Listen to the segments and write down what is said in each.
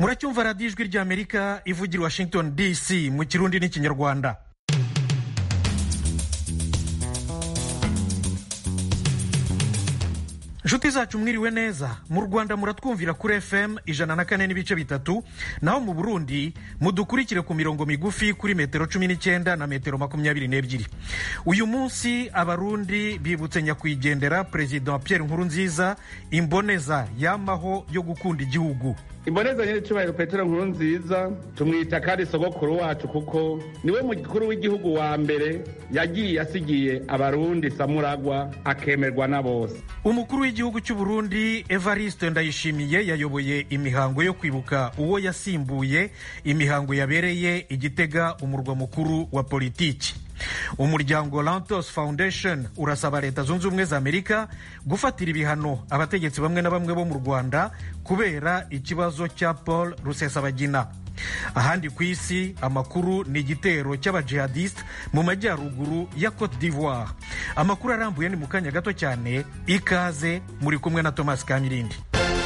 muracyumva radiyo ijwi ry'amerika ivugira i washington dc mu kirundi n'ikinyarwanda inshuti zacu mwiriwe neza mu rwanda muratwumvira kuri fm ijana na kane n'ibice bitatu naho mu burundi mudukurikire ku mirongo migufi kuri metero cumi n'icyenda na metero makumyabiri n'ebyiri uyu munsi abarundi bibutse nyakwigendera perezida pierre nkurunziza imboneza yamaho yo gukunda igihugu imboneza nyine cyubahiro petero nkuru nziza tumwita kandi sogokuru wacu kuko niwe mukuru w'igihugu wa mbere yagiye asigiye abarundi samuragwa akemerwa na bose umukuru w'igihugu cy'u Burundi evariste ndayishimiye yayoboye imihango yo kwibuka uwo yasimbuye imihango yabereye igitega umurwa mukuru wa politiki umuryango lantos foundation urasaba leta zunze ubumwe za amerika gufatira ibihano abategetsi bamwe na bamwe bo mu rwanda kubera ikibazo cya paul rusesabagina ahandi ku isi amakuru ni igitero cy'abajihadiste mu majyaruguru ya cote d'ivoire amakuru arambuye ni mu kanya gato cyane ikaze muri kumwe na thomas kamirindi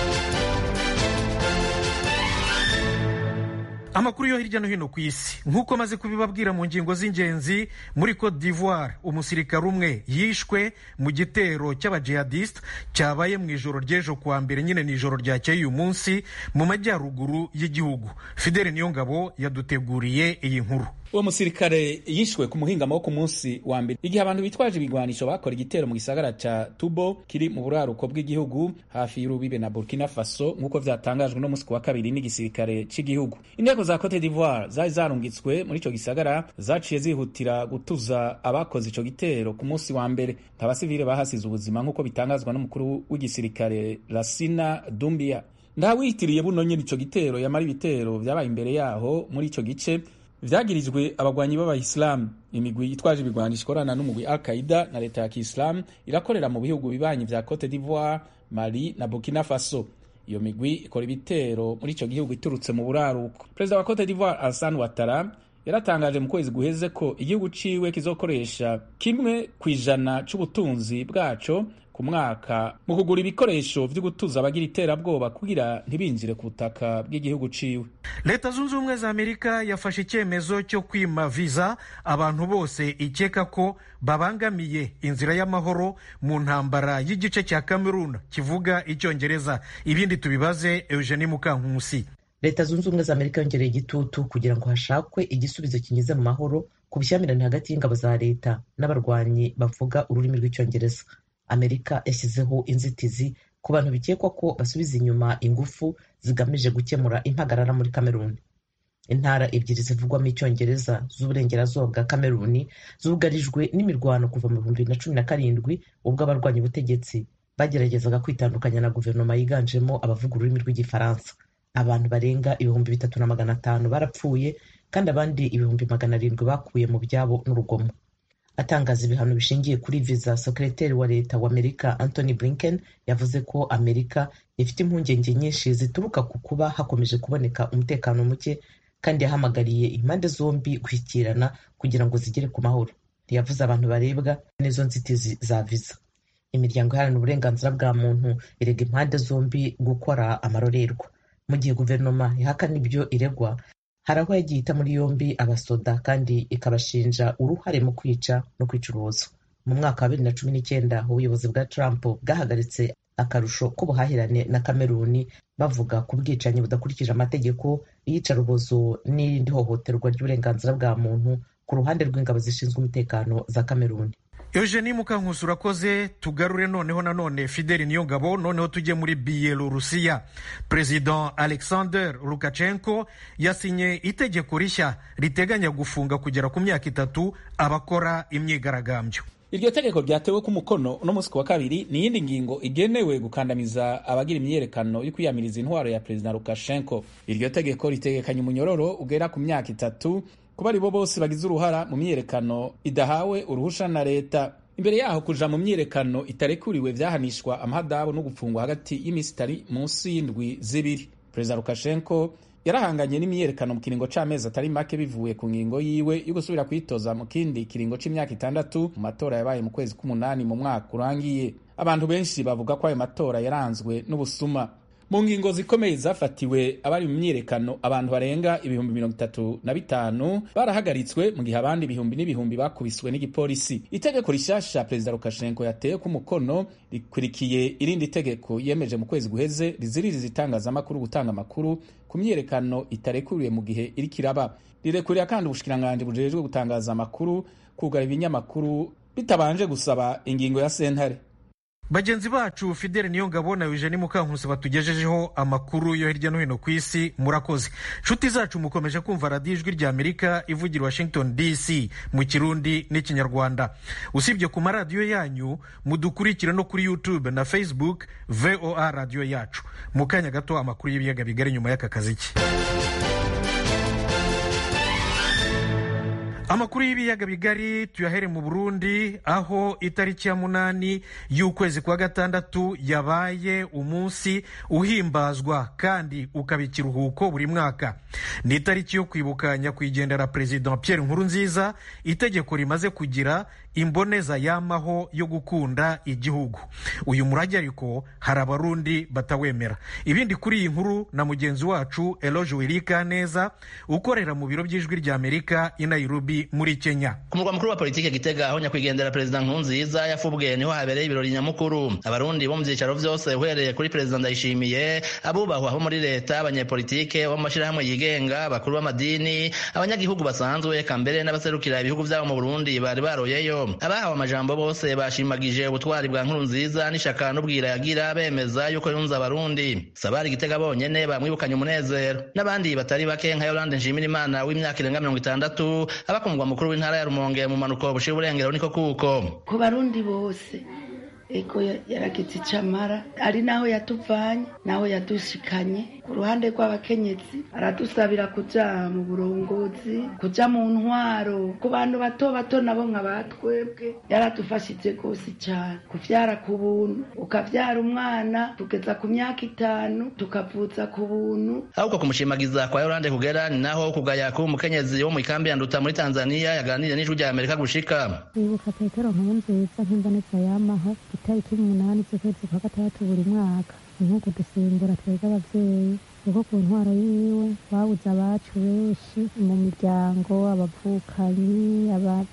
amakuru yo hirya no hino ku isi nk'uko maze kubibabwira mu ngingo z'ingenzi muri cote d'ivoire umusirikare umwe yishwe mu gitero cy'abajihadiste cyabaye mu ijoro ry'ejo kuwa mbere nyine ni ijoro ryakeye uyu munsi mu majyaruguru y'igihugu fidele niyongabo yaduteguriye iyi nkuru uwo musirikare yishwe ku muhingamo wo ku munsi wa mbere igihe abantu bitwaje ibigwanisho bakora igitero mu gisagara ca tubo kiri mu buraruko bw'igihugu hafi y'urubibe na burkina faso nk'uko vyatangajwe no musi wa kabiri n'igisirikare c'igihugu inteko za cote d'ivoire zari zarungitswe muri ico gisagara zaciye zihutira gutuza abakoze ico gitero ku munsi wa mbere abasivile bahasize ubuzima nk'uko bitangazwa n'umukuru w'igisirikare rasina dumbia ndawitiriye buno nyene ico gitero yamara ibitero vyabaye imbere yaho muri ico gice vyagirijwe abagwanyi b'abayisilamu imigwi itwaje ibigwanisho ikorana n'umugwi al qaida na leta ya kiisilamu irakorera mu bihugu bibanyi vya cote d'ivoire mali na burkina faso iyo migwi ikora ibitero muri ico gihugu iturutse mu buraruko perezida wa cote d'ivoire alassane ouattara yaratangaje mu kwezi guheze ko igihugu ciwe kizokoresha kimwe ku ijana c'ubutunzi bwaco ku mwaka mu kugura ibikoresho vyo gutuza abagira iterabwoba kugira ntibinjire ku butaka bw'igihugu ciwe leta zunze ubumwe za amerika yafashe icyemezo cyo kwima viza abantu bose ikeka ko babangamiye inzira y'amahoro mu ntambara y'igice cya cameroon kivuga icyongereza ibindi tubibaze eugenie mukankusi leta zunze ubumwe za amerika yongereye igitutu kugira ngo hashakwe igisubizo kinyuze mu mahoro ku bushyamirane hagati y'ingabo za leta n'abarwanyi bavuga ururimi rw'icyongereza amerika yashyizeho inzitizi ku bantu bikekwa ko basubiza inyuma ingufu zigamije gukemura impagarara muri kameruni intara ebyiri zivugwamo icyongereza z'uburengerazuba bwa kameruni zugarijwe n'imirwano kuva mu bihumbi bibiri na cumi na karindwi ubwo abarwanya ubutegetsi bageragezaga kwitandukanya na guverinoma yiganjemo abavuga ururimi rw'igifaransa abantu barenga ibihumbi bitatu na magana atanu barapfuye kandi abandi ibihumbi magana arindwi bakuye mu byabo n'urugomo atangaza ibihano bishingiye kuri viza sekreteri wa leta wa amerika anthony blinken yavuze ko amerika ifite impungenge nyinshi zituruka ku kuba hakomeje kuboneka umutekano muke kandi yahamagariye impande zombi gushyikirana kugira ngo zigere ku mahoro ntiyavuze abantu barebwa n'izo nzitizi za viza imiryango iharanira uburenganzira bwa muntu irega impande zombi gukora amarorerwa mu gihe guverinoma ihakana ibyo iregwa hari aho yagiye ita muri yombi abasoda kandi ikabashinja uruhare mu kwica no kwicuruza mu mwaka wa bibiri na cumi n'icyenda ubuyobozi bwa trump bwahagaritse akarusho k'ubuhahirane na kameruni bavuga ku bwicanyi budakurikije amategeko iyicarubozo n'irindi hohoterwa ry'uburenganzira bwa muntu ku ruhande rw'ingabo zishinzwe umutekano za kameruni eugenie mukankusi urakoze tugarure noneho nanone fideli niyongabo noneho tujye muri biyelorusiya perezida alexander lukashenko yasinye itegeko rishya riteganya gufunga kugera ku myaka itatu abakora imyigaragambyo iryo tegeko ryatewe ku mukono uno munsi wa kabiri ni iyindi ngingo igenewe gukandamiza abagira imyiyerekano yo kwiyamiriza intwaro ya perezida lukashenko iryo tegeko ritegekanya umunyororo ugera ku myaka itatu kuba ari bo bose bagize uruhara mu myiyerekano idahawe uruhusha na leta imbere yaho kuja mu myiyerekano itarekuriwe vyahanishwa amahadabu no gupfungwa hagati y'iminsi itari munsi y'indwi zibiri perezida lukashenko yarahanganye n'imyiyerekano mu kiringo c'amezi atari make bivuye ku ngingo yiwe yo gusubira kwitoza mu kindi kiringo c'imyaka itandatu mu matora yabaye mu kwezi k'umunani mu mwaka urangiye abantu benshi bavuga ko ayo matora yaranzwe n'ubusuma mu ngingo zikomeye zafatiwe abari mu myiyerekano abantu barenga ibihumbi mirongo itatu na bitanu barahagaritswe mu gihe abandi ibihumbi n'ibihumbi bakubiswe n'igipolisi itegeko rishasha perezida lukashenko yateye ku mukono rikurikiye irindi tegeko yemeje mu kwezi guheze riziririza itangazamakuru gutanga amakuru ku myiyerekano itarekuriwe mu gihe iriko iraba rirekurira kandi ubushikiranganji bujejwe gutangaza amakuru kugara ibinyamakuru bitabanje gusaba ingingo ya sentare bagenzi bacu fidele niyo ngabo na eugenie mukankusi batugejejeho amakuru yo hirya no hino ku isi murakoze nshuti zacu mukomeje kumva radiyo ijwi rya amerika ivugira washington dc mu kirundi n'ikinyarwanda usibye ku maradiyo yanyu mudukurikire no kuri youtube na facebook voa radiyo yacu mu kanya gato amakuru y'ibiyaga bigari nyuma y'aka kazi ke amakuru y'ibiyaga bigari tuyahere mu burundi aho itariki ya munani y'ukwezi kwa gatandatu yabaye umunsi uhimbazwa kandi ukaba ikiruhuko buri mwaka ni itariki yo kwibuka nyakwigendera perezida pierre nkurunziza itegeko rimaze kugira imboneza yamaho yo gukunda igihugu uyu murage ariko hari abarundi batawemera ibindi kuri iyi nkuru na mugenzi wacu eloge wirika neza ukorera mu biro by'ijwi rya amerika i nairobi muri kenya ku murwa mukuru wa politiki gitega aho nyakwigendera perezida nkurunziza yafubwe niho habereye ibirori nyamukuru abarundi bo mu byicaro byose uhereye kuri perezida ndayishimiye abubahwa bo muri leta abanyepolitike bo mu mashyirahamwe yigenga abakuru b'amadini abanyagihugu basanzwe eka mbere n'abaserukira ibihugu byabo mu burundi bari baroyeyo abahawe amajambo bose bashimagije ubutwari bwa nkurunziza n'ishaka n'ubwira yagira bemeza yuko yunze abarundi sabari gitega bonyene bamwibukanye umunezero n'abandi batari bake nka yolande nshimirimana w'imyaka irenga mirongo itandatu aba ku mugwa mukuru w'intara ya rumonge mu manuko bushira uburengero niko kuko ku barundi bose ego yaragize icamara ari naho yatuvanye naho yadushikanye ku ruhande rw'abakenyezi aradusabira kuja mu burongozi kuja mu ntwaro ku bantu bato bato nabo nka batwebwe yaradufashije rwose cyane kuvyara ku buntu ukavyara umwana tugeza ku myaka itanu tukavuza ku buntu ahubwo kumushimagiza kwa yorande kugera ni naho kugaya kuba umukenyezi wo mu ikambi ya nduta muri tanzania yaganiriye n'ijwi rya amerika gushika wibuka petero nkurunziza nk'imboneza yamaho itariki umunani z'ukwezi kwa gatandatu buri mwaka ni nko kudusimbura twebwe abavyeyi kuko ku ntwaro yiwe babuze abacu benshi mu miryango abavukanyi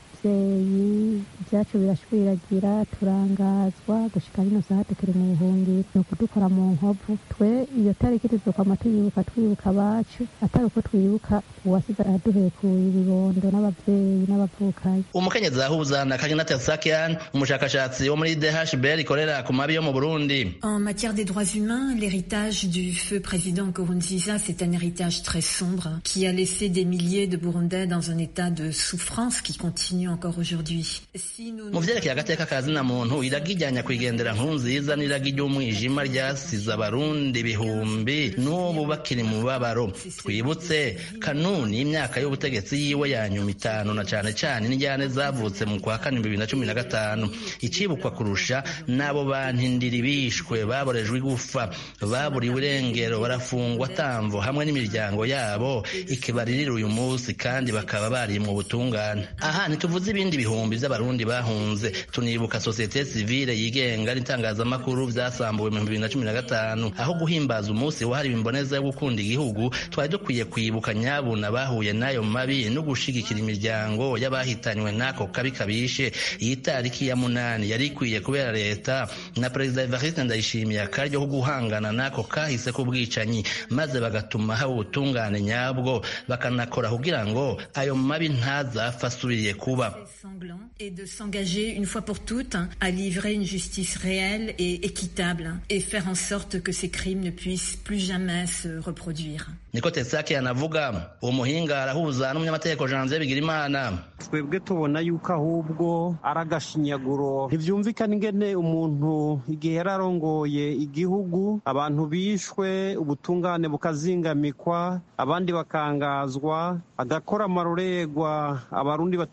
abavyeyi ibyacu birashwiragira turangazwa gushika rino saha tukiri mu buhungiro ni ukudukora mu nkovu twe iyo tariki tuzokwama tuyibuka twibuka abacu atari uko twibuka uwasize aduhekuye ibibondo n'abavyeyi n'abavukanyi umukenyezi ahuza na kagina tersakian umushakashatsi wo muri dhbr ikorera ku mabi yo mu burundi en matière des droits humains l'héritage du feu président Nkurunziza c'est un héritage très sombre qui a laissé des milliers de burundais dans un état de souffrance qui continue encore aujourd'hui si nous mu vyerekeye agateka ka zina muntu iragi rya nyakwigendera nkurunziza n'iragi ry'umwijima ryasize abarundi ibihumbi n'ubu bakiri mu mubabaro twibutse kanuni y'imyaka y'ubutegetsi yiwe ya nyuma itanu na cane cane n'injyane zavutse mu kwa kane bibiri na cumi na gatanu icibukwa kurusha n'abo bantindiri bishwe baborejwe igufa baburiwe irengero barafungwa tamvo hamwe n'imiryango yabo ikibaririra uyu munsi kandi bakaba bari mu butungane aha ntituvuze ibindi bihumbi vy'abarundi bahunze tunibuka sosiyete sivile yigenga n'itangazamakuru vyasambuwe mu bibiri na cumi na gatanu aho guhimbaza umunsi wahariwe imboneza yo gukunda igihugu twari dukwiye kwibuka nyabuna bahuye n'ayo mabi no gushigikira imiryango y'abahitanywe n'ako kabi kabishe iyi tariki ya munani yari ikwiye kubera leta na perezida evariste ndayishimiye akaryo ko guhangana n'ako kahise k'ubwicanyi maze bagatuma haba ubutungane nyabwo bakanakora kugira ngo ayo mabi ntazapfa asubiriye kuba et de s'engager une fois pour toutes à livrer une justice réelle et équitable et faire en sorte que ces crimes ne puissent plus jamais se reproduire. niko tesaki anavuga uwo muhinga arahuza n'umunyamategeko janvier bigirimana twebwe tubona yuko ahubwo ari agashinyaguro ntivyumvikana ingene umuntu igihe yari arongoye igihugu abantu bishwe ubutungane bukazingamikwa abandi bakangazwa agakora amarorerwa abarundi batari bake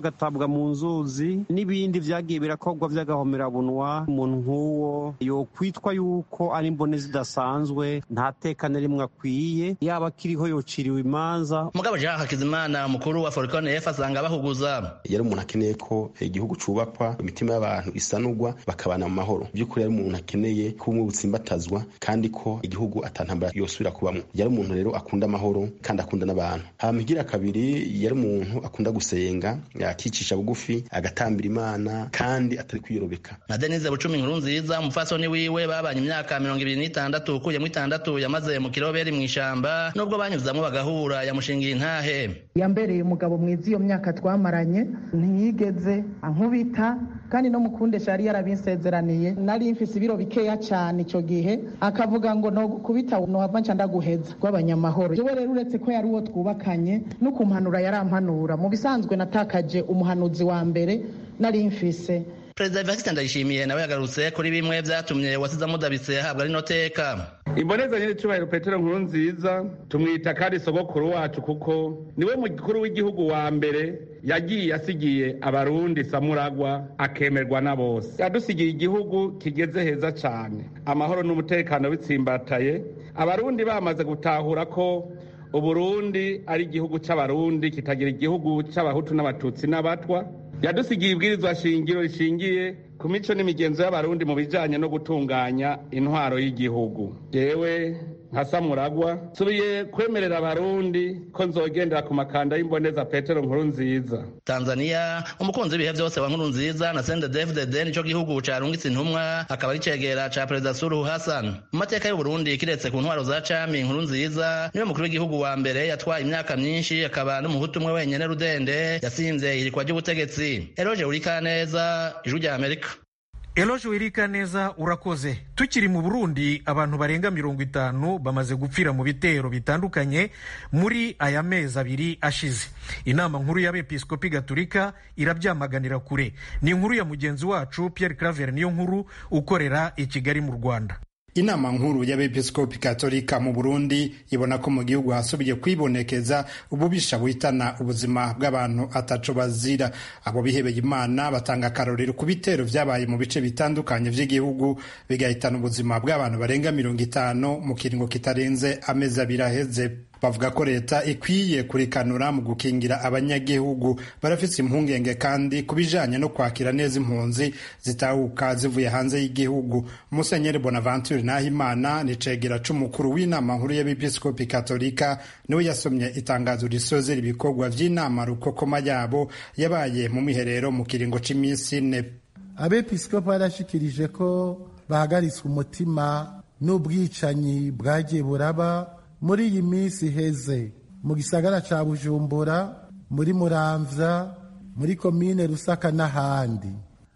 bagatabwa mu nzuzi n'ibindi vyagiye birakorwa vy'agahomerabunwa umuntu nk'uwo yokwitwa yuko ari imbone zidasanzwe nta teka na rimwe akwiye yaba akiriho yociriwe imanza mugabo jean hakizimana umukuru wa forikone f asanga bahuguza yari umuntu akeneye ko igihugu cubakwa imitima y'abantu isanurwa bakabana mu mahoro by'ukuri yari umuntu akeneye ko ubumwe butsimbatazwa kandi ko igihugu atantambara yosubira kubamwo yari umuntu rero akunda amahoro kandi akunda n'abantu hama igira kabiri yari umuntu akunda gusenga akicisha bugufi agatambira imana kandi atari kwiyorobeka na denise bucumi inkuru nziza umupfasoni wiwe babanye imyaka mirongo ibiri n'itandatu ukuyemo itandatu yamaze mu kiroberi mu ishamba nubwo banyuzamwo bagahura yamushingiye intahe yambereye umugabo mwiza iyo myaka twamaranye ntiyigeze ankubita kandi no mukundesha yari yarabinsezeraniye nari mfise ibiro bikeya cyane icyo gihe akavuga ngo no kubita nohava nca ndaguheza rw'abanyamahoro jewe rero uretse ko yari uwo twubakanye no kumpanura yarampanura mu bisanzwe natakaje umuhanuzi wa mbere nari mfise perezida evariste ndayishimiye nawe yagarutse kuri bimwe vyatumye wasize amudabitse ahabwa rino teka imboneza nyir'icyubahiro petero nkuru nziza tumwita kandi sogokuru wacu kuko niwe mukuru w'igihugu wa mbere yagiye asigiye abarundi samuragwa akemerwa na bose yadusigiye igihugu kigeze heza cyane amahoro n'umutekano bitsimbataye abarundi bamaze gutahura ko uburundi ari igihugu cy'abarundi kitagira igihugu cy'abahutu n'abatutsi n'abatwa yadusigiye ibwirizwa shingiro rishingiye ku mico n'imigenzo y'abarundi mu bijyanye no gutunganya intwaro y'igihugu yewe nka samuragwa nsubiye kwemerera abarundi ko nzogendera ku makanda y'imboneza petero nkuru nziza tanzania umukunzi w'ibihe byose wa nkuru nziza na sende dfdd nicyo gihugu carungitse intumwa akaba ari cegera ca perezida suruhu hassan mu mateka y'uburundi kiretse ku ntwaro za cami nkuru nziza niwe mukuru w'igihugu wa mbere yatwaye imyaka myinshi akaba n'umuhutu umwe wenyene rudende yasinze irikwa ry'ubutegetsi eroje urikaneza ijwi rya amerika eloje wirika neza urakoze tukiri mu burundi abantu barenga mirongo itanu bamaze gupfira mu bitero bitandukanye muri aya mezi abiri ashize inama nkuru y'abepiskopi gaturika irabyamaganira kure ni inkuru ya mugenzi wacu pierre claver niyo nkuru ukorera i kigali mu rwanda inama nkuru y'abepiskopi katolika mu burundi ibona ko mu gihugu hasubiye kwibonekeza ububisha buhitana ubuzima bw'abantu ataco bazira abo bihebeye imana batanga akarorero ku bitero vyabaye mu bice bitandukanye vy'igihugu bigahitana ubuzima bw'abantu barenga mirongo itanu mu kiringo kitarenze amezi abiri aheze bavuga ko leta ikwiye kurikanura mu gukingira abanyagihugu barafise impungenge kandi ku bijanye no kwakira neza impunzi zitahuka zivuye hanze y'igihugu musenyeri bonaventure nahimana ni cegera c'umukuru w'inama nkuru y'abepiskopi katolika niwe yasomye itangazo risozera ibikorwa vy'inama rukokoma yabo yabaye mu miherero mu kiringo c'imisi ine abepiskopi barashikirije ko bahagaritswe umutima n'ubwicanyi bwagiye buraba muri iyi minsi iheze mu gisagara ca bujumbura muri muramvya muri komine rusaka n'ahandi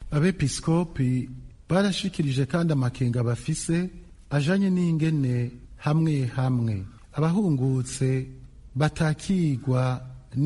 abepiskopi barashikirije kandi amakenga bafise ajanye n'ingene hamwe hamwe abahungutse batakigwa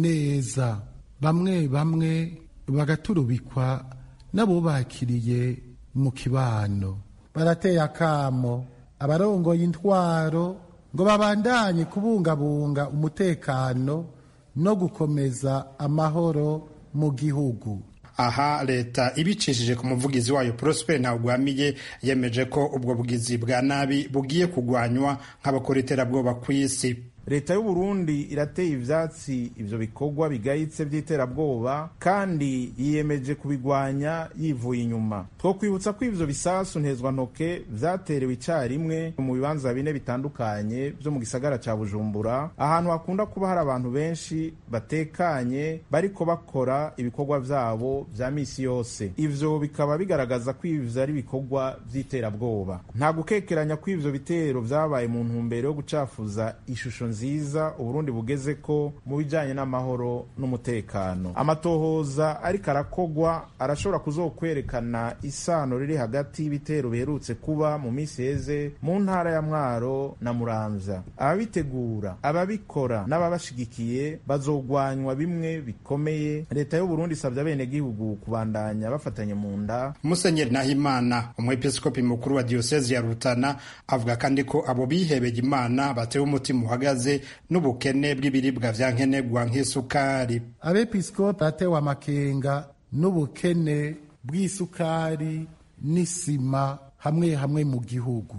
neza bamwe bamwe bagaturubikwa n'abo bakiriye mu kibano barateye akamo abarongoye intwaro ngo babandanye kubungabunga umutekano no gukomeza amahoro mu gihugu aha leta ibicishije ku muvugizi wayo prosper ntawugwamiye yemeje ko ubwo bugizi bwa nabi bugiye kugwanywa nk'abakora iterabwoba ku isi leta y'u Burundi irateye ivyatsi ivyo bikorwa bigayitse vy'iterabwoba kandi yiyemeje kubigwanya yivuye inyuma twokwibutsa ko ivyo bisasu ntezwantoke vyaterewe icarimwe mu bibanza bine bitandukanye vyo mu gisagara ca bujumbura ahantu hakunda kuba hari abantu benshi batekanye bariko bakora ibikorwa vyabo vya misi yose ivyo bikaba bigaragaza ko ivyo ari ibikorwa vy'iterabwoba nta gukekeranya ko ivyo bitero vyabaye mu ntumbero yo gucafuza ishusho nziza uburundi bugeze ko mu bijanye n'amahoro n'umutekano amatohoza ariko arakogwa arashobora kuzokwerekana isano riri hagati y'ibitero biherutse kuba mu misi heze mu ntara ya mwaro na muramvya ababitegura ababikora n'ababashigikiye bazogwanywa bimwe bikomeye leta y'uburundi isabye abenegihugu kubandanya bafatanye mu nda musenyeri nahimana umwepiskopi mukuru wa diyosezi ya rutana avuga kandi ko abo bihebeye imana batewe umutima uhagaze gihagaze n'ubukene bw'ibiribwa vya nkenerwa nk'isukari abepiskopi baratewe amakenga n'ubukene bw'isukari n'isima hamwe hamwe mu gihugu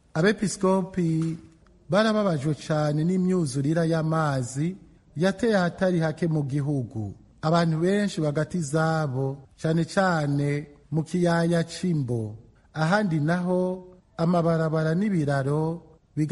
abepiskopi barababajwe cyane n'imyuzurira y'amazi yateye ahatari hake mu gihugu abantu benshi bagati izabo cyane cyane mu kiyaya c'imbo ahandi naho amabarabara n'ibiraro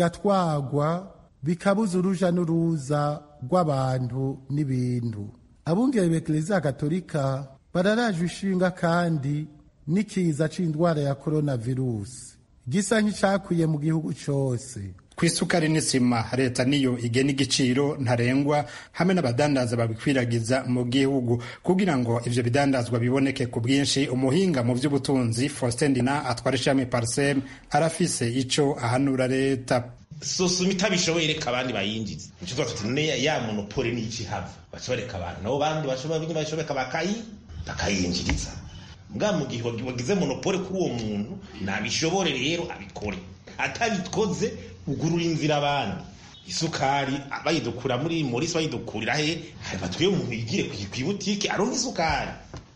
bigatwagwa bikabuza uruja n'uruza rw'abantu n'ibintu abungere b'ekleziya gatolika bararajwe ishinga kandi n'ikiza c'indwara ya koronavirusi gisa nk'icakwiye mu gihugu cose ku isukari n'isima leta niyo igena igiciro ntarengwa hamwe n'abadandaza babikwiragiza mu gihugu kugira ngo ivyo bidandazwa biboneke ku bwinshi umuhinga mu vy'ubutunzi faustin dina atwara ishami parsem arafise ico ahanura leta sosoma itabishoboye reka abandi bayinjiza nico twafite none ya monopole n'iki hava baca bareka abantu nabo bandi bashobora bakayi bakayinjiriza mbwa mu gihe wagize monopole kuri uwo muntu nabishobore rero abikore atabikoze ugurura inzira abandi isukari bayidukura muri morisi bayidukurira he batwiye umuntu yigire ku ibutike aronka isukari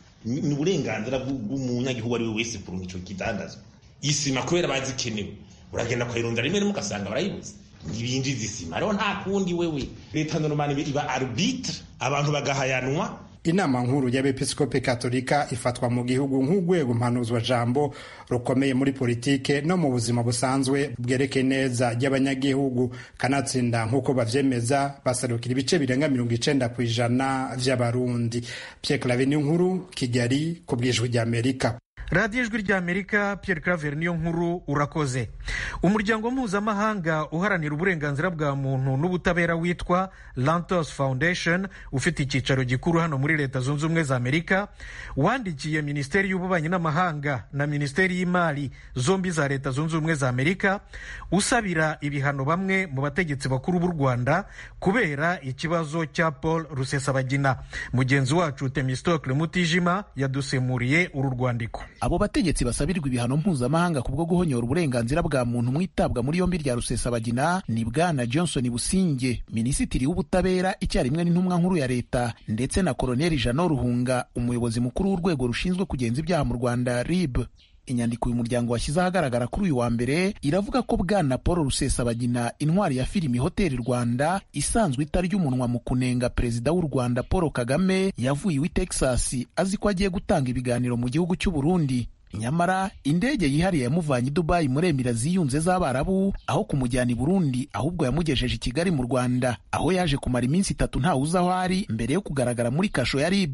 ni uburenganzira bw'umunyagihugu ari we wese kurunga ico kidandazwa isima kubera bazikenewe uragenda kwayirondera rimwe rimwe ugasanga barayibuze ntibinjiza isima rero nta kundi wewe leta normani iba arbitre abantu bagahayanwa inama nkuru y'abepiskopi katolika ifatwa mu gihugu nk'urwego mpanuzwa jambo rukomeye muri politike no mu buzima busanzwe bwerekeye neza ry'abanyagihugu kanatsinda nk'uko bavyemeza baserukira ibice birenga mirongo icenda ku ijana vy'abarundi pierre clave ni nkuru kigali ku bwijwi ry'amerika radiyo ijwi ry'amerika pierre claver niyo nkuru urakoze umuryango mpuzamahanga uharanira uburenganzira bwa muntu n'ubutabera witwa lantos foundation ufite icyicaro gikuru hano muri leta zunze ubumwe za amerika wandikiye minisiteri y'ububanyi n'amahanga na minisiteri y'imari zombi za leta zunze ubumwe za amerika usabira ibihano bamwe mu bategetsi bakuru b'u rwanda kubera ikibazo cya paul rusesabagina mugenzi wacu temistokle mutijima yadusemuriye uru rwandiko abo bategetsi basabirirwa ibihano mpuzamahanga kubwo guhonyora uburenganzira bwa muntu mu itabwa muri yombi rya rusesabagina ni bwana johnson businge minisitiri w'ubutabera icyarimwe n'intumwa nkuru ya leta ndetse na koloneli jano ruhunga umuyobozi mukuru w'urwego rushinzwe kugenza ibyaha mu rwanda rib inyandiko uyu muryango washyize ahagaragara kuri uyu wa mbere iravuga ko bwana paul rusesabagina intwari ya filimi hoteli rwanda isanzwe itarya umunwa mu kunenga perezida w'u rwanda paul kagame yavuye iwe texas azi ko agiye gutanga ibiganiro mu gihugu cy'u burundi nyamara indege yihariye yamuvanye i dubayi muri emira ziyunze z'abarabu aho kumujyana i burundi ahubwo yamugejeje i kigali mu rwanda aho yaje kumara iminsi itatu ntawuzi aho ari mbere yo kugaragara muri kasho ya rib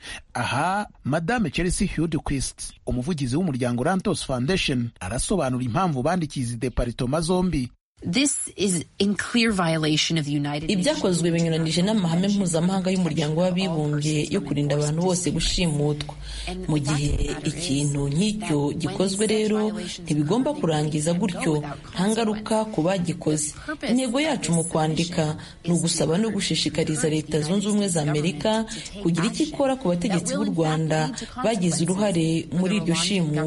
aha madame chelsea hudquist umuvugizi w'umuryango rantos foundation arasobanura impamvu bandikiye izi deparitoma zombi ibyakozwe binyuranije n'amahame mpuzamahanga y'umuryango w'abibumbye yo kurinda abantu bose gushimutwa mu gihe ikintu nk'icyo gikozwe rero ntibigomba kurangiza gutyo nta ngaruka ku bagikoze intego yacu mu kwandika ni ugusaba no gushishikariza leta zunze ubumwe za amerika kugira icyo ikora ku bategetsi b'u rwanda bagize uruhare muri iryo shimutwa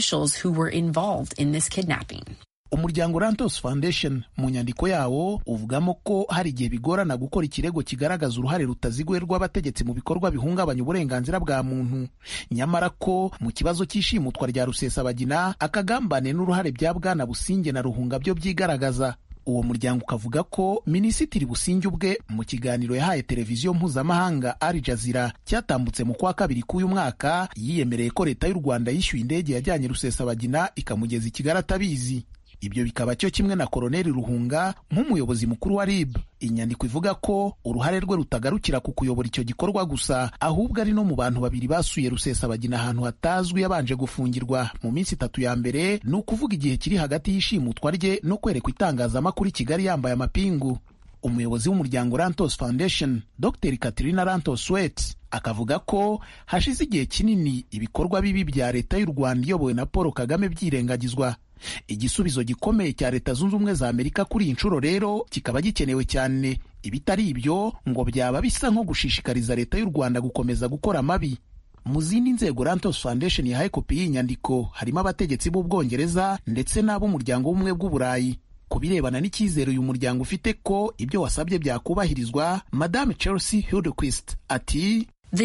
umuryango rantos foundation mu nyandiko yawo uvugamo ko hari igihe bigorana gukora ikirego kigaragaza uruhare rutaziguye rw'abategetsi mu bikorwa bihungabanya uburenganzira bwa muntu nyamara ko mu kibazo cy'ishimutwa rya rusesabagina akagambane n'uruhare bya bwana businge na ruhunga byo byigaragaza uwo muryango ukavuga ko minisitiri businge ubwe mu kiganiro yahaye televiziyo mpuzamahanga Al Jazeera cyatambutse mu kwa kabiri k'uyu mwaka yiyemereye ko leta y'u rwanda yishyuye indege yajyanye rusesabagina ikamugeza i kigali atabizi ibyo bikaba cyo kimwe na koroneli ruhunga nk'umuyobozi mukuru wa rib inyandiko ivuga ko uruhare rwe rutagarukira ku kuyobora icyo gikorwa gusa ahubwo ari no mu bantu babiri basuye rusesabagina ahantu hatazwi yabanje gufungirwa mu minsi itatu ya mbere ni ukuvuga igihe kiri hagati y'ishimutwa rye no kwerekwa itangazamakuru i kigali yambaye amapingu umuyobozi w'umuryango rantos foundation dr katrina rantos wet akavuga ko hashize igihe kinini ibikorwa bibi bya leta y'u rwanda iyobowe na paul kagame byirengagizwa igisubizo gikomeye cya leta zunze ubumwe za amerika kuri iyi nshuro rero kikaba gikenewe cyane ibitari ibyo ngo byaba bisa nko gushishikariza leta y'u rwanda gukomeza gukora amabi mu zindi nzego rantos foundation yahaye kopi y'inyandiko harimo abategetsi b'ubwongereza ndetse n'ab'umuryango w'ubumwe bw'uburayi ku birebana n'icyizere uyu muryango ufite ko ibyo wasabye byakubahirizwa madame chelsea hildequist ati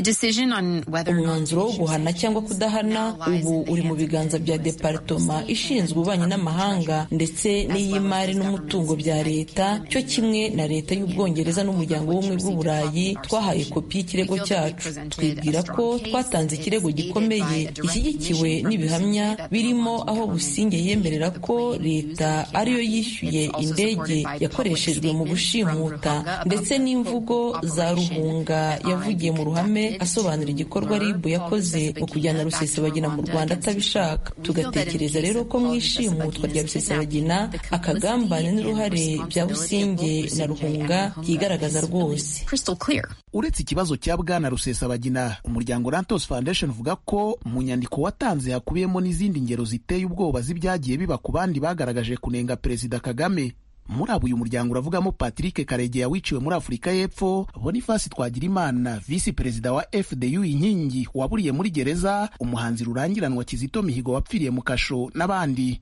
umwanzuro wo guhana cyangwa kudahana ubu uri mu biganza bya deparitoma ishinzwe ububanyi n'amahanga ndetse n'iy'imari n'umutungo bya leta cyo kimwe na leta y'ubwongereza n'umuryango w'ubumwe bw'uburayi twahaye kopi y'ikirego cyacu twibwira ko twatanze ikirego gikomeye gishyigikiwe n'ibihamya birimo aho businge yemerera ko leta ariyo yishyuye indege yakoreshejwe mu gushimuta ndetse n'imvugo za ruhunga yavugiye mu ruhame asobanura igikorwa ribu yakoze mu kujyana rusesabagina mu rwanda atabishaka tugatekereza rero ko mu ishimutwa rya rusesabagina akagambane n'uruhare bya businge na ruhunga byigaragaza rwose uretse ikibazo cya bwana rusesabagina umuryango rantos foundation uvuga ko mu nyandiko watanze hakubiyemo n'izindi ngero ziteye ubwoba z'ibyagiye biba ku bandi bagaragaje kunenga perezida kagame muri abo uyu muryango uravugamo patrick karegeya wiciwe muri afurika y'epfo bonifasi twagirimana visi perezida wa fdu inkingi waburiye muri gereza umuhanzi rurangiranwa kizito mihigo wapfiriye mu kasho n'abandi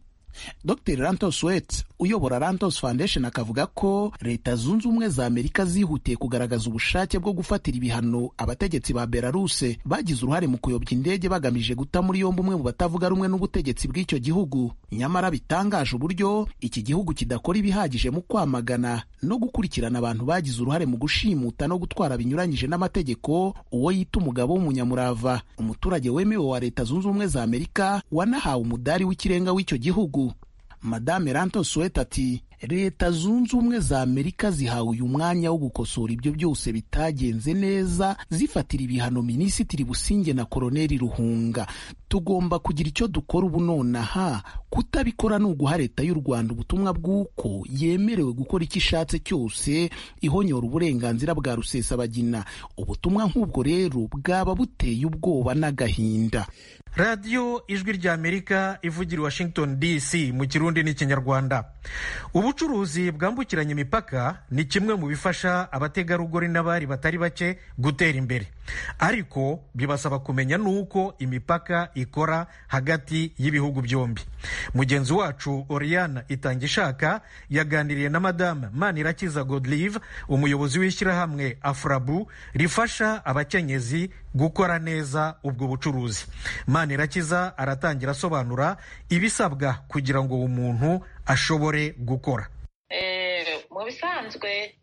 dr rantos wet uyobora rantos foundation akavuga ko leta zunze ubumwe za amerika zihutiye kugaragaza ubushake bwo gufatira ibihano abategetsi ba belaruse bagize uruhare mu kuyobya indege bagamije guta muri yombi umwe mu batavuga rumwe n'ubutegetsi bw'icyo gihugu nyamara bitangaje uburyo iki gihugu kidakora ibihagije mu kwamagana no gukurikirana abantu bagize uruhare mu gushimuta no gutwara binyuranyije n'amategeko uwo yita umugabo w'umunyamurava umuturage wemewe wa leta zunze ubumwe za amerika wanahawe umudari w'ikirenga w'icyo gihugu madame rantos wet ati leta zunze ubumwe za amerika zihawe uyu mwanya wo gukosora ibyo byose bitagenze neza zifatira ibihano minisitiri businge na koroneli ruhunga tugomba kugira icyo dukora ubu nonaha kutabikora ni uguha leta y'u rwanda ubutumwa bw'uko yemerewe gukora icyo ishatse cyose ihonyora uburenganzira bwa rusesabagina ubutumwa nk'ubwo rero bwaba buteye ubwoba n'agahinda radiyo ijwi ry'amerika ivugira i washington dc mu kirundi n'ikinyarwanda ubucuruzi bwambukiranya imipaka ni kimwe mu bifasha abategarugori n'abari batari bake gutera imbere ariko bibasaba kumenya n'uko imipaka ikora hagati y'ibihugu byombi mugenzi wacu oriana itangishaka yaganiriye na madame manirakiza godlive umuyobozi w'ishyirahamwe afurabu rifasha abakenyezi gukora neza ubwo bucuruzi manirakiza aratangira asobanura ibisabwa kugira ngo umuntu ashobore gukora mu bisanzwe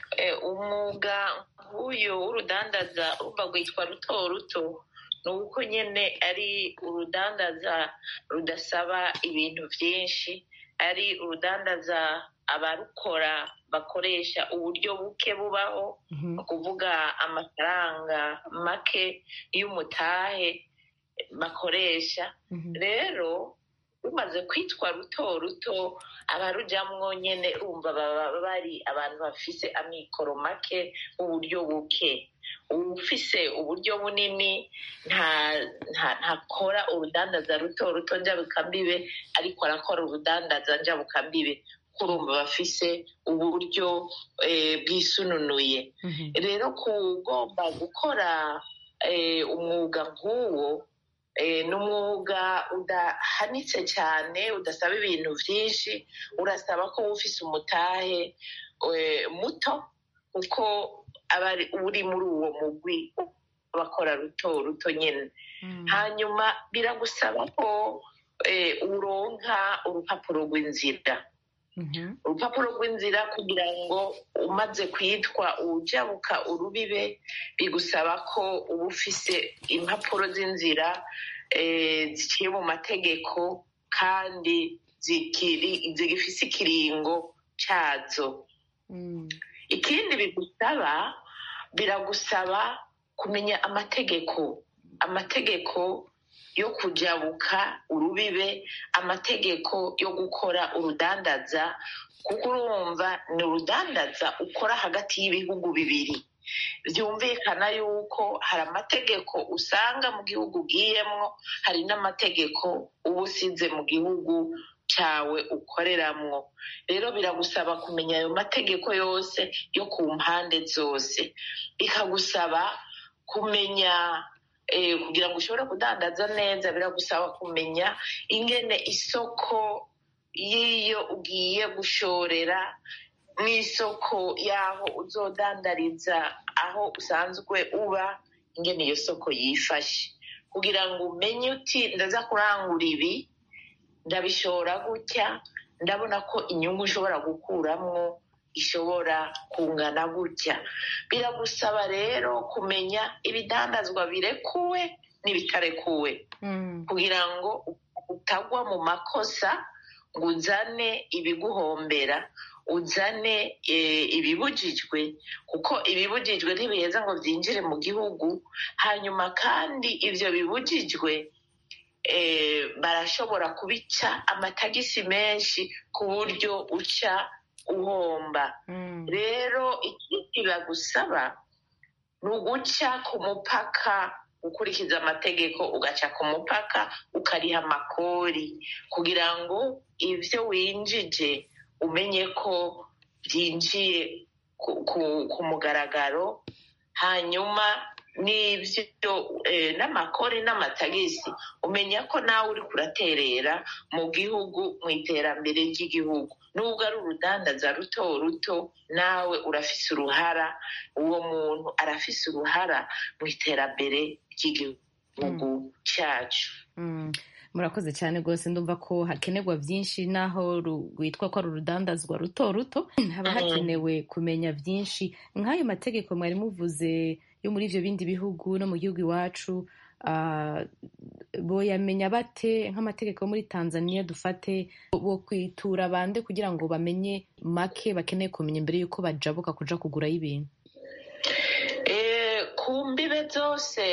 umwuga nk'uyu w'urudandaza urumva rwitwa ruto ruto ni uko nyine ari urudandaza rudasaba ibintu byinshi ari urudandaza abarukora bakoresha uburyo buke bubaho ni ukuvuga amafaranga make y'umutahe bakoresha rero rumaze kwitwa ruto ruto abarujyamwo nyine urumva baba bari abantu bafise amikoro make uburyo buke ufise uburyo bunini ntakora urudandaza ruto ruto njabukambibe ariko arakora urudandaza njabukambibe kurumva bafise uburyo bwisununuye rero kugomba gukora umwuga nk'uwo ni umwuga udahanitse cyane udasaba ibintu byinshi urasaba ko ufise umutahe muto kuko aba uri muri uwo mugwi bakora ruto ruto nyine hanyuma biragusaba ko uronka urupapuro rw'inzira urupapuro rw'inzira kugira ngo umaze kwitwa ujabuka urubibe bigusaba ko uba ufise impapuro z'inzira ziciye mu mategeko kandi zigifise ikiringo cyazo ikindi bigusaba biragusaba kumenya amategeko amategeko yo kujabuka urubibe amategeko yo gukora urudandaza kuko urumva ni urudandaza ukora hagati y'ibihugu bibiri byumvikana yuko hari amategeko usanga mu gihugu ugiyemwo hari n'amategeko uba usize mu gihugu cyawe ukoreramwo rero biragusaba kumenya ayo mategeko yose yo ku mpande zose bikagusaba kumenya kugira ngo ushobore kudandaza neza biragusaba kumenya ingene isoko y'iyo ugiye gushorera mu isoko y'aho uzodandariza aho usanzwe uba ingene iyo soko yifashe kugira ngo umenye uti ndaza kurangura ibi ndabishora gutya ndabona ko inyungu ushobora gukuramwo ishobora kungana gutya biragusaba rero kumenya ibidandazwa birekuwe n'ibitarekuwe kugira ngo utagwa mu makosa ngo uzane ibiguhombera uzane ibibujijwe kuko ibibujijwe ntibiheza ngo byinjire mu gihugu hanyuma kandi ibyo bibujijwe barashobora kubica amatagisi menshi ku buryo uca uhomba rero ikindi bagusaba ni uguca ku mupaka ukurikiza amategeko ugaca ku mupaka ukariha amakori kugira ngo ibyo winjije umenye ko byinjiye ku mugaragaro hanyuma n'ibyo n'amakori n'amatagisi umenya ko nawe uri kuraterera mu gihugu mu iterambere ry'igihugu nubwo ari urudandaza ruto ruto nawe urafise uruhara uwo muntu arafise uruhara mu iterambere ry'igihugu cyacu murakoze cyane rwose ndumva ko hakenerwa byinshi naho rwitwa ko ari urudandazwa ruto ruto haba hakenewe kumenya byinshi nk'ayo mategeko mwari muvuze yo muri ibyo bindi bihugu no mu gihugu iwacu boyamenya bate nk'amategeko yo muri tanzania dufate bo kwitura bande kugira ngo bamenye make bakeneye kumenya mbere y'uko bajabuka kuja kugurayo ibintu ku mbibe zose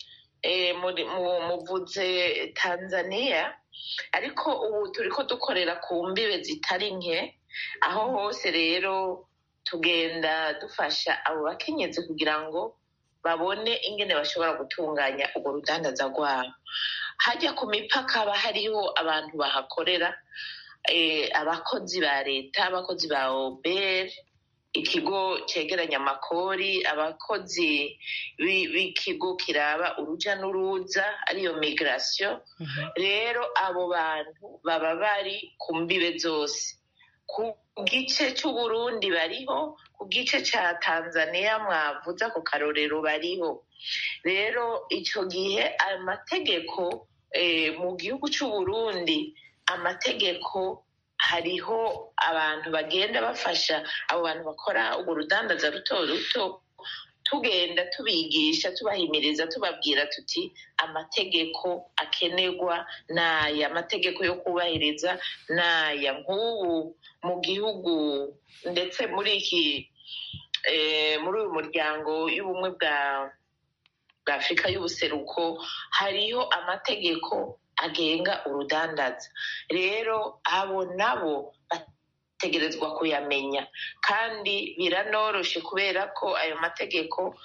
muvuze tanzania ariko ubu turi ko dukorera ku mbibe zitari nke aho hose rero tugenda dufasha abo bakenyezi kugira ngo babone ingene bashobora gutunganya urwo rudandaza rwabo hajya ku mipaka haba hariho abantu bahakorera abakozi ba leta abakozi ba oberi ikigo cyegeranya amakori abakozi b'ikigo kiraba urujya n'uruza ariyo migirasiyo rero abo bantu baba bari ku mbibe zose ku gice cy'uburundi bariho ku gice cya tanzania mwavuze ako karorero bariho rero icyo gihe amategeko mu gihugu cy'uburundi amategeko hariho abantu bagenda bafasha abo bantu bakora urwo rudandaza ruto ruto tugenda tubigisha tubahimiriza tubabwira tuti amategeko akenerwa n'aya amategeko yo kubahiriza n'aya nk'ubu mu gihugu ndetse muri iki muri uyu muryango y'ubumwe bwa bwa afurika y'ubuseruko hariho amategeko agenga urudandaza rero abo nabo bategerezwa kuyamenya kandi biranoroshe kubera ko ayo mategeko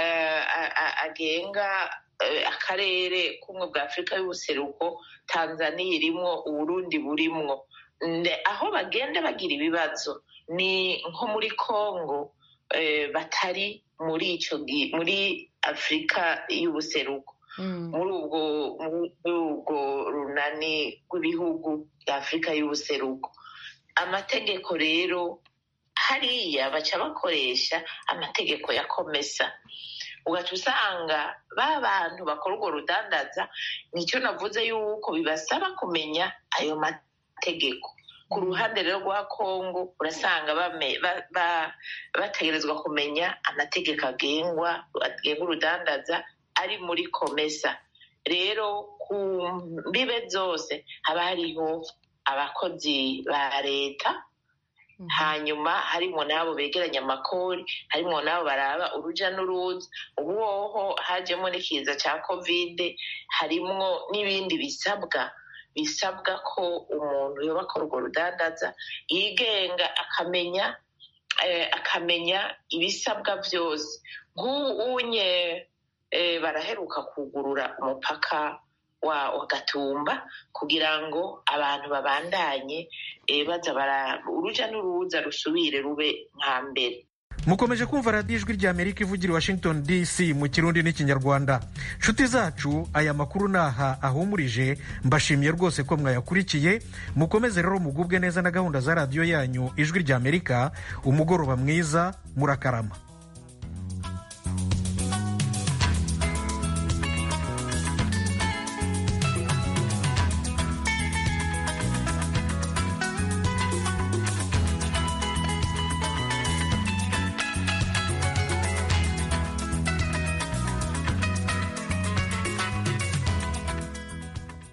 agenga akarere k'ubumwe bwa afurika y'ubuseruko tanzania irimwo uburundi burimwo aho bagenda bagira ibibazo ni nko muri congo batari muri icyo muri afurika y'ubuseruko muri ubwo runani rw'ibihugu bya afurika y'ubuseruko amategeko rero hariya baca bakoresha amategeko ya komesa ugaca usanga ba bantu bakora urwo rudandaza nicyo navuze yuko bibasaba kumenya ayo mategeko ku ruhande rero rwa kongo urasanga bategerezwa kumenya amategeko agengwa agenga urudandaza ari muri komesa rero ku mbibe zose haba hariho abakozi ba leta hanyuma harimo n'abo begeranya amakori harimo n'abo baraba urujya n'uruza ubu hoho hajemo n'ikiza cya kovide harimo n'ibindi bisabwa bisabwa ko umuntu yoba akora urwo rudandaza yigenga akamenya akamenya ibisabwa byose nk'unye baraheruka kugurura umupaka wa gatumba kugira ngo abantu babandanye baza urujya n'uruza rusubire rube nka mbere mukomeje kumva radiyo ijwi rya amerika ivugira i washington dc mu kirundi n'ikinyarwanda nshuti zacu aya makuru naha ahumurije mbashimiye rwose ko mwayakurikiye mukomeze rero mugubwe neza na gahunda za radiyo yanyu ijwi rya amerika umugoroba mwiza murakarama